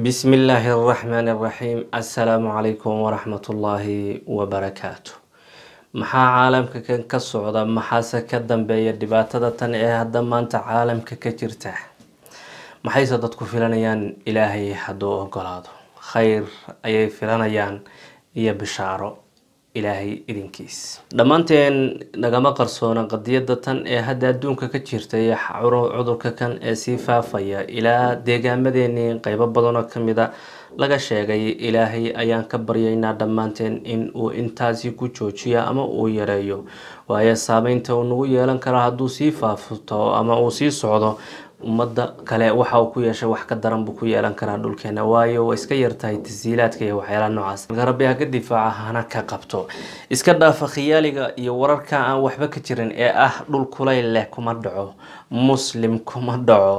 بسم الله الرحمن الرحيم السلام عليكم ورحمة الله وبركاته maxaa caalamka kan ka socda maxaase ka dambeeya dhibaatada tan ee hadda maanta caalamka ka jirta maxayse dadku filanayaan ilaahay hadduu ogolaado khayr ayay filanayaan iyo bishaaro ilaahay idinkiis dhammaanteen nagama qarsoona qadiyada tan ee hadda adduunka ka jirta iyo cudurka kan ee sii faafaya ilaa deegaamadeenii qeybo badanoo kamid a laga sheegay ilaahay ayaan ka baryaynaa dhammaanteen in uu intaasi ku joojiyo ama uu yareeyo waayo saameynta uu nagu yeelan karo hadduu sii faafto ama uu sii socdo ummadda kale waxa uu ku yeeshay wax ka daran buu ku yeelan karaa dhulkeena waayo waa iska yartahay tasiilaadka iyo waxyaalaha noocaas marka rabbi ha ka difaaca hana ka qabto iska dhaafa khiyaaliga iyo wararka aan waxba ka jirin ee ah dhul kulayl leh kuma dhaco muslim kuma dhaco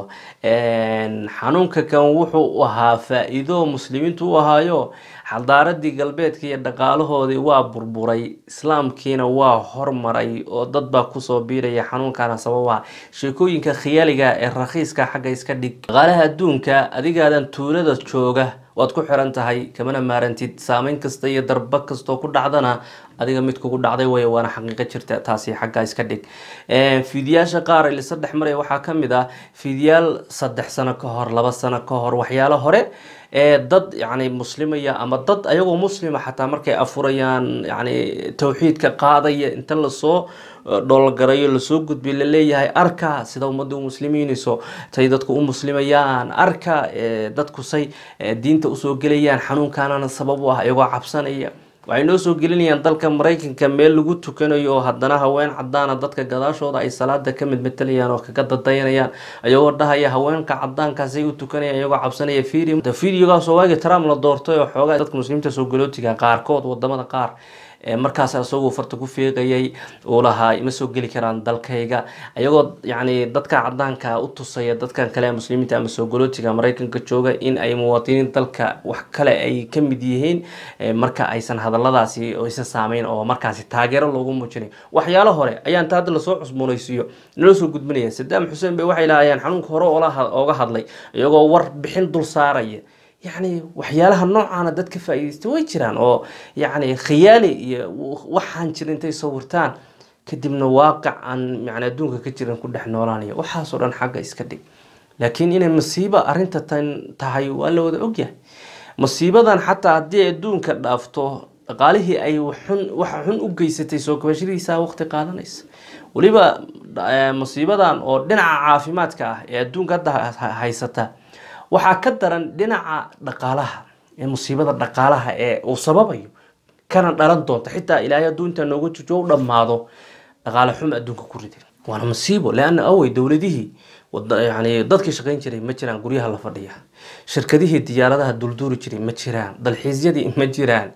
xanuunka kan wuxuu ahaa faa-iido muslimiintu u ahaayo xaldaaradii galbeedka iyo dhaqaalahoodii waa burburay islaamkiina waa hormaray oo dad baa kusoo biiraya xanuunkana sababa sheekooyinka khiyaaliga ee rakhiiska xagga iska dhig dhaqaalaha adduunka adigaadan tuulada jooga waad ku xiran tahay kamana maarantid saameyn kasta iyo darba kastoo ku dhacdana adiga mid kugu dhacday way waana xaqiiqo jirta taasi xaggaa iska dhig fiidiyaasha qaar ilisa dhex maraya waxaa kamid ah fiidiyaal saddex sano ka hor laba sano ka hor waxyaalo hore ee dad yani muslimaya ama dad ayagoo muslima xataa markay afurayaan yani tawxiidka qaadaya inta lasoo dhoolgarayo lasoo gudbiy laleeyahay arka sida ummadda u muslimiinayso tay dadku u muslimayaan arka dadku say diinta usoo gelayaan xanuunkanana sabab u ah iyagoo cabsanaya waxay noo soo gelinayaan dalka maraykanka meel lagu tukanayo oo haddana haween cadaana dadka gadaashooda ay salaada ka midmatalayaan oo kaga dadayanayaan ayagoo dhahaya haweenka cadaankaasay u tukanayaan iyagoo cabsanaya video videogaasoo waagii trump la doortay oo xoogaa dadka muslimiinta soo galootiga qaarkood wadamada qaar markaas isagoo farta ku fiiqayay uu lahaa ima soo geli karaan dalkayga ayagoo yani dadka cadaanka u tusaya dadkan kale muslimiinta ama soo galootiga maraykanka jooga in ay muwaadiniin dalka wax kale ay ka mid yihiin marka aysan hadaladaasi aysan saameyn oo markaasi taageero loogu muujinay waxyaalo hore ayaa inta hadda lasoo cusboonaysiiyo nala soo gudbinaya sadaam xuseen bay waxay lahaayeen xanuunka hore ooga hadlay iyagoo war bixin dul saaraya yacni waxyaalaha noocaana dad ka faa-iideysta way jiraan oo yacni khiyaali iyo waxaan jira intay sawirtaan kadibna waaqic aan yani adduunka ka jiran ku dhex noolaanaya waxaasoo dhan xagga iska dhig laakiin inay masiibo arrinta tan tahay waa la wada ogyahay masiibadan xataa haddii ay adduunka dhaafto dhaqaalihii ay xun waxa xun u geysatay soo kabashadiisa waqti qaadanaysa weliba masiibadan oo dhinaca caafimaadka ah ee adduunka hadda haysata waxaa ka daran dhinaca dhaqaalaha ee musiibada dhaqaalaha ee uu sababayo kana dhalan doonta xitaa ilaahay hadduu intaa nooga jujo u dhammaado dhaqaale xum adduunka ku riday waana masiibo leana awey dowladihii yani dadkii shaqayn jiray ma jiraan guryaha la fadhiya shirkadihii diyaaradaha dulduuri jiray ma jiraan dalxiisyadii ma jiraan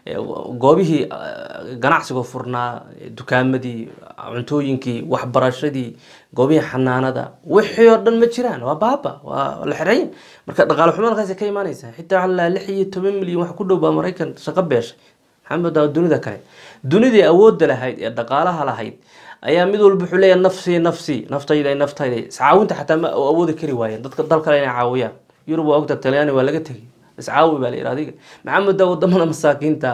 goobihii ganacsiga furnaa dukaamadii cuntooyinkii waxbarashadii goobihii xanaanada wixii oo dhan ma jiraan waa baaba waa la xereyn marka dhaqaale xumo halkaas ka imaanaysa xitaa waxaa la lix iyo toban milyan wax ku dhow baa maraykan shaqo beeshay maxamed aa dunida kale dunidii awoodda lahayd ee dhaqaalaha lahayd ayaa mid walba wuxuu leeyahay nafsi nafsi naftayda naftayda iscaawinta xataa ma awoodi kari waayeen dadka dal kale inay caawiyaan yurub waa ogta talyaani waa laga tegay iscaawi baa la yidhi adiga maxamed daa wadamada masaakiinta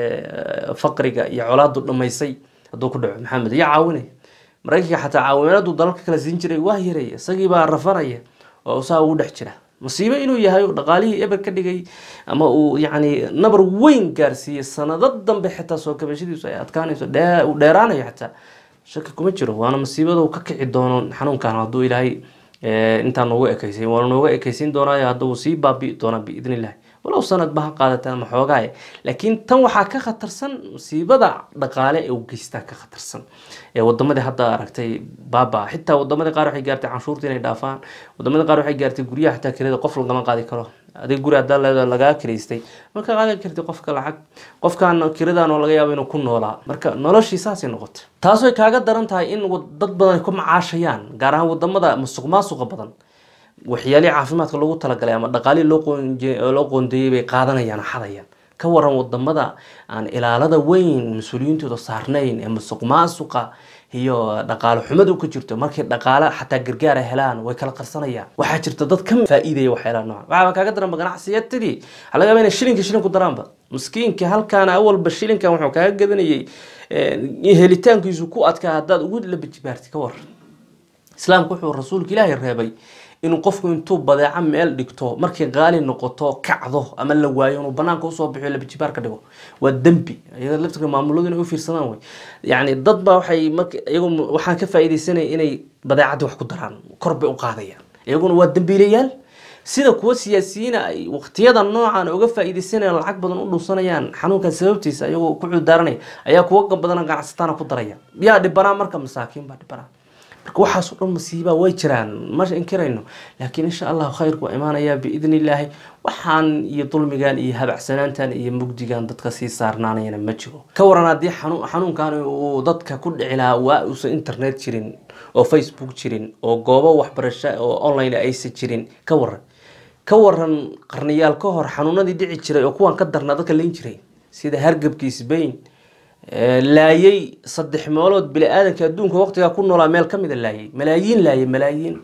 ee faqriga iyo colaadu dhamaysay hadduu ku dhaco maxamed iyo caawinaya maraykanka xataa caawimaadu dalalka kala siin jiray waa yaraya isagii baa rafanaya oo saa ugu dhex jira masiibo inuu yahay dhaqaalihii eber ka dhigay ama uu yacni nabar weyn gaarsiiyey sanado dambe xitaa soo kabashadiisu ay adkaanayso uu dheeraanayo xataa shaki kuma jiro waana masiibada uu ka kici doono xanuunkan hadduu ilaahay intaa noogu ekeysin waana nooga ekeysin doonaayo hadda uu sii baabi'i doonaa biidn illahi walow sanad ba ha qaadata ama xoogaaye laakiin tan waxaa ka khatarsan masiibada dhaqaale ee u geystaa ka khatarsan ee wadamadii hadda aragtay baaba xitaa wadamadii qaar waxay gaartay canshuurta inay dhaafaan wadamadii qaar waxay gaartay guryaha xitaa kirada qof lagama qaadi karo adiga guri haddaa leeda lagaa kiraystay marka qaadi karti qofka lacag qofkan kiradan oo laga yaabo inuu ku noolaa marka noloshii saasay noqotay taasoo kaaga daran tahay in dad badan ay ku macaashayaan gaar ahaan wadamada musuq maasuqa badan waxyaalihii caafimaadka loogu talagalay ama dhaqaalihii loo qoondeeyey bay qaadanayaan xadayaan ka waran wadamada aan ilaalada weyn mas-uuliyiintooda saarnayn ee musuq maasuqa iyo dhaqaale xumadu ka jirto markay dhaqaale xataa gargaara helaan way kala qarsanayaan waxaa jirta dad ka faa'iidaya waxyaalaha noocan waxaaba kaaga daranba ganacsiyatadii waxaa laga yaabaa inay shilinka shilinku daraanba miskiinka halkaana awalba shilinkan wuxuu kaaga gadanayay helitaankiisu ku adkaa haddaad ugu labajibaarti ka waran islaamku wuxuu rasuulka ilaahay reebay inuu qofku intuu badeeco meel dhigto markay qaali noqoto kacdo ama la waayo inuu banaanka usoo bixiyo labajibaar ka dhigo waa dembi iyada laftirka maamuladu inay u fiirsadaan wey yacni dad baa waxay marka iyagu waxaan ka faa'iidaysanaya inay badeecadii wax ku daraan kor bay u qaadayaan iyaguna waa dembiilayaal sida kuwa siyaasiyiina ay waqtiyada noocan uga faa'iidaysanayaan lacag badan u dhunsanayaan xanuunkan sababtiisa iyagoo ku cudaaranaya ayaa kuwa badan ganacsataana ku daraya yaa dhibanaa marka masaakiin baa dhibanaa marka waxaasoo dhan masiibaa way jiraan ma inkirayno laakiin insha allahu khayrku waa imaanayaa biidni illaahi waxaan iyo dulmigan iyo habacsanaantan iyo mugdigan dadka sii saarnaanayana ma jiro ka waran haddii xanuunkan uu dadka ku dhici lahaa waa uusan internet jirin oo facebook jirin oo goobo waxbarasho oo online aysan jirin ka waran ka waran qarniyaal ka hor xanuunadii dhici jiray oo kuwan ka darnaa dadka layn jiray sida hargabkii sbain laayay saddex meelood bini-aadanka adduunka waqtigaa ku noolaa meel ka mida laayay malaayiin laayay malaayiin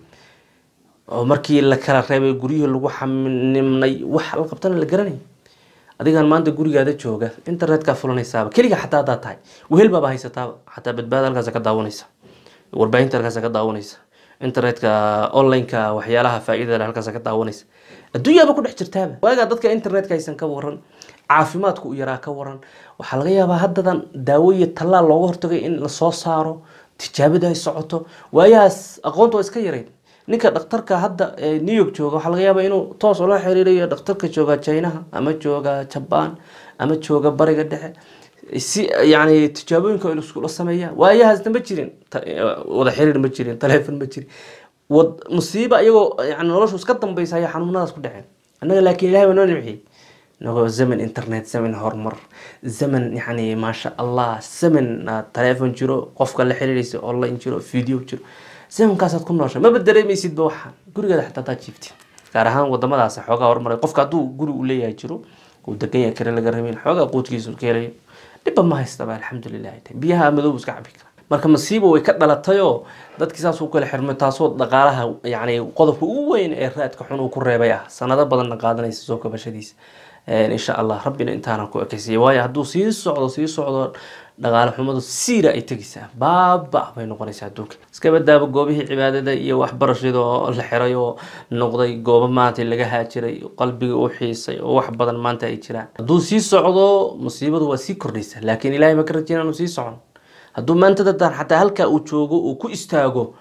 oo markii la kala reebay guryihii lagu xanimnay wax la qabtana la garanay adigan maanta gurigaada jooga internetkaa fulanaysaaba keliga xataa haddaad tahay wehel baaba haysataaba xataa badbaada halkaas ka daawanaysa warbaahinta halkaas ka daawanaysa internetka online-ka waxyaalaha faa-idada leh halkaas ka daawanaysa adduunyaaba ku dhex jirtaaba waagaa dadka internetka haysan ka waran caafimaadku u yaraa ka waran waxaa laga yaabaa haddadan daawo iyo tallaal looga hortagay in lasoo saaro tijaabada ay socoto waayahaas aqoonta waa iska yarayd ninka dhakhtarka hadda new york jooga waxaa laga yaabaa inuu toos ula xiriirayo dhakhtarka jooga chinaha ama jooga jabaan ama jooga bariga dhexe si yani tijaabooyinka iskula sameeya waayahaasna ma jirin wada xiriir ma jirin taleefon ma jirin musiiba iyagoo yani noloshu iska dambaysa ayaa xanuunadaas ku dhaceen annaga laakiin ilahay waa noo nimciyey inagoo zaman internet zaman horumar zaman yani maasha allah zaman taleefon jiro qofka la xiriiraysa online jiro video jiro zamankaasaad ku noosha maba dareemaysidba waxaan gurigaada xataa hadaad jiiftid gaar ahaan wadamadaas xoogaa horumaray qofka hadduu guri u leeyahay jiro uu degan yahay kare laga rabin xoogaa quudkiisu ka helayo dhibba ma haystaba alxamdulilah biyaha madoob iska cabi kara marka masiiba way ka dhalatayoo dadkii saas u kala xirmay taasoo dhaqaalaha yani qodobka ugu weyn ee raadka xun uu ku reebay ah sanado badanna qaadanaysa soo kabashadiisa insha allah rabbina intaana ku ekaysiiya waayo hadduu sii socdo sii socdo dhaqaale xumadu siira ay tegaysaa baaba bay noqonaysaa adduunka iska badaaba goobihii cibaadada iyo waxbarashada oo la xiray oo noqday goobo maanta laga haajiray qalbiga u xiisay oo wax badan maanta ay jiraan hadduu sii socdo musiibadu waa sii kordhaysa laakiin ilahay ma ka rajeyna inuu sii socon hadduu maanta dadaan xataa halkaa uu joogo uu ku istaago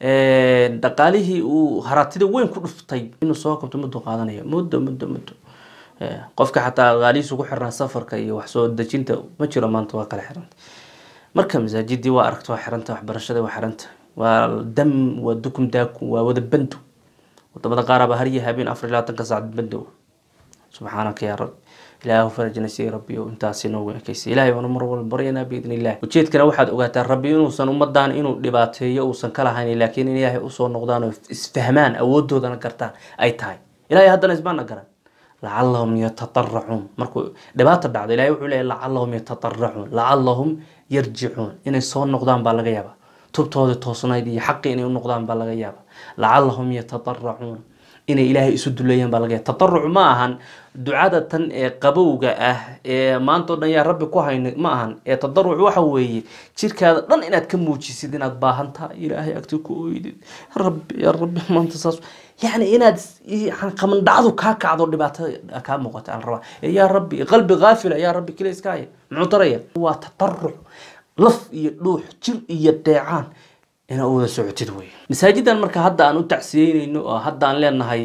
dhaqaalihii uu haratida weyn ku dhuftay inuu soo kabto muddo qaadanayo muddo muddo muddo qofka xataa qaalihiisu ku xirnaa safarka iyo wax soo dejinta ma jiro maanta waa kala xiranta marka masaajidii waa aragta waa xiranta waxbarashada waa xiranta waa dam waa dukum daakum waa wada bando wadamada qaaraba har iyo habeen afar iyo labaatanka saacad bando subxaanaka yaa rabbi ilaahu farajna sii rabbiyo intaasi noogu ekaysa ilaahay baanu mar walba baryanaa biidni illah ujeedkana waxaad ogaataa rabbi inuusan ummadan inuu dhibaateeyo uusan ka lahayn laakiin in ilaahay usoo noqdaan oo isfahmaan awoodoodana gartaan ay tahay ilaahay haddana isbaana garan lacalahum yatataracuun markuu dhibaata dhacdo ilahay wuxuu leeyahy lacalahum yatataracuun lacalahum yarjicuun inay soo noqdaan baa laga yaabaa tubtoodii toosnayd iyo xaqi inay u noqdaan baa laga yaabaa lacalahum yatataracuun inay ilaahay isu duleeyaan baa laga yaaba tataruc ma ahan ducada tan ee qabowga ah ee maanta o dhan yaa rabbi ku hayna ma ahan ee tadaruc waxa weeye jirkaada dhan inaad ka muujisid inaad baahantaa ilaahay agti ku oydid rabbi yaa rabbi maanta saas yani inaad qamandhacdu kaa kacdo dhibaatada kaa muuqata aan rabaa yaa rabbi qalbi kaafila yaa rabbi kale iska haya muxuu taraya waa tataruc laf iyo dhuux jir iyo deecaan inaa u wada socotid wey masaajidan marka hadda aan u tacsiyeyneyno oo hadda aan leenahay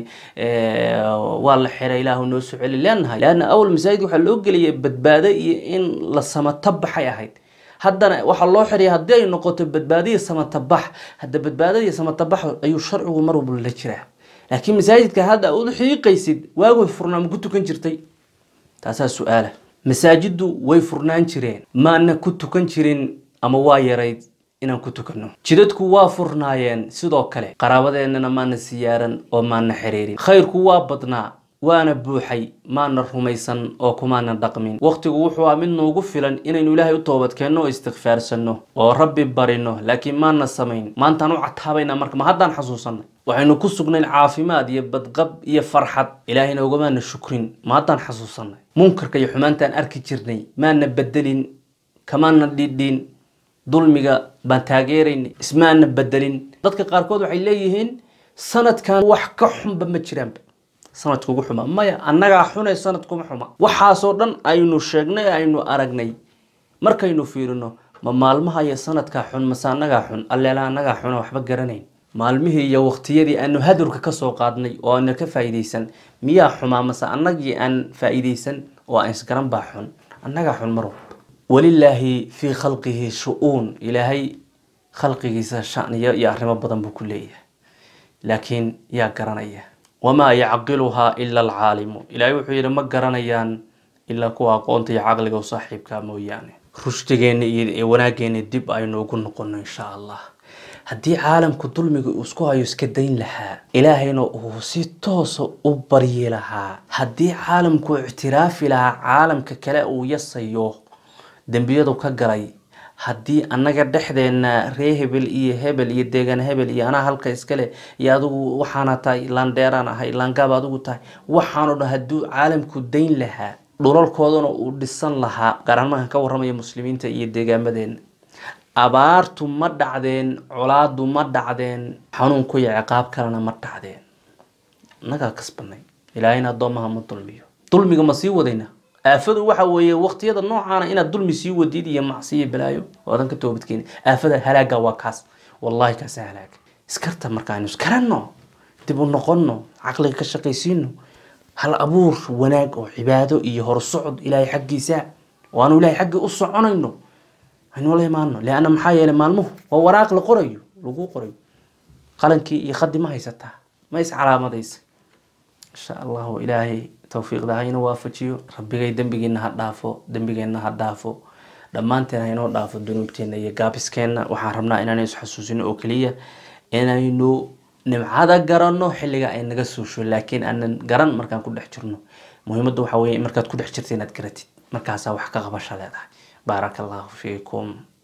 waa la xiray ilaahu noo soo celi leenahay leanna awal masaajid waxaa loo geliyay badbaado iyo in la samatabaxay ahayd haddana waxaa loo xiraya haddii ay noqoto badbaadiya samatabax hadda badbaadadiya samatabax ayuu sharcigu mar walba la jiraa laakiin masaajidka hadda u xiiqaysid waagay furnaa ma ku tukan jirtay taasaa su-aala masaajiddu way furnaan jireen maana ku tukan jirin ama waa yarayd inaan ku tukano jidadku waa furnaayeen sidoo kale qaraabadeennana maana siyaaran oo maana xiriirin khayrku waa badnaa waana buuxay maana rumaysan oo kumaana dhaqmin waqtigu wuxuu ah mid noogu filan inaynu ilaahay u toobadkeenno oo istikfaarsano oo rabbi barino laakiin maana samayn maantaan u cataabayna marka ma haddaan xasuusanay waxaynu ku sugnayn caafimaad iyo badqab iyo farxad ilaahayna ugamaana shukrin ma haddaan xasuusanay munkarka iyo xumaantaan arki jirnay maana bedelin kamaana dhidhin dulmiga baan taageeraynay ismaana bedelin dadka qaarkood waxay leeyihiin sanadkan wax ka xunba ma jiraanba sanadka ugu xuma maya annagaa xune sanadkuma xuma waxaasoo dhan aynu sheegnay aynu aragnay markaynu fiirino ma maalmaha iyo sanadkaa xun mase annagaa xun alleela annagaa xune waxba garanayn maalmihii iyo waqtiyadii aanu hadurka kasoo qaadnay oo aana ka faa'iidaysan miyaa xumaa mase annagii aan faa'iidaysan oo aan isgaran baa xun annagaa xun mar walba walilaahi fii khalqihi shu-uun ilaahay khalqigiisa shaniyo iyo arrimo badan buu ku leeyahay laakiin yaa garanaya wamaa yacqiluhaa ila alcaalimu ilaahay wuxuu yidhi ma garanayaan ilaa kuwa aqoonta iyo caqliga u saaxiibkaa mooyaane rushdigeenna iyo wanaaggeena dib aynu ugu noqono insha allah haddii caalamku dulmiga uu isku hayo iska dayn lahaa ilaahayna uu si toosa u baryi lahaa haddii caalamku ictiraafi lahaa caalamka kale uu yasayo dembiyadu ka galay haddii annaga dhexdeena ree hebel iyo hebel iyo deegaan hebel iyo anaa halka iskale iyo adigu waxaana tahay laandheeraan ahay laangaab adigu tahay waxaano dhan hadduu caalamku dayn lahaa dhulalkoodana uu dhisan lahaa gaaraan markaan ka warramaya muslimiinta iyo deegaamadeena abaartu ma dhacdeen colaadu ma dhacdeen xanuunku iyo ciqaab kalena ma dhacdeen annagaa kasbanay ilaahayna addoomaha ma dulmiyo dulmiga ma sii wadayna aafadu waxa weeye waqtiyada noocaana inaad dulmi sii wadid iyo macsiyo balaayo oodan ka toobadkeeni aafada halaaga waa kaas wallahi kaasa halaag iskarta markaaynu iskaranno dib u noqonno caqliga ka shaqaysiino hal abuur wanaag oo cibaado iyo horsocod ilaahay xaggiisa oo aanu ilahay xaggii u soconayno aynu la imaano leanna maxaa yeelay maalmuhu waa waraaq la qorayo lagu qorayo qalankii iyo khadi ma haysataa ma is calaamadaysa insha allahu ilaahay towfiiqda ha inoo waafajiyo rabbigay dembigiina ha dhaafo dembigeenna ha dhaafo dhammaanteen ha inoo dhaafo dunuubteena iyo gaabiskeenna waxaan rabnaa inaan isxasuusino oo keliya inaynu nimcada garanno xilliga ay naga suusho laakiin aanan garan markaan ku dhex jirno muhiimadda waxaa weeye markaad ku dhex jirta inaad garatid markaasaa wax ka qabasha leedahay baaraka allahu fiikum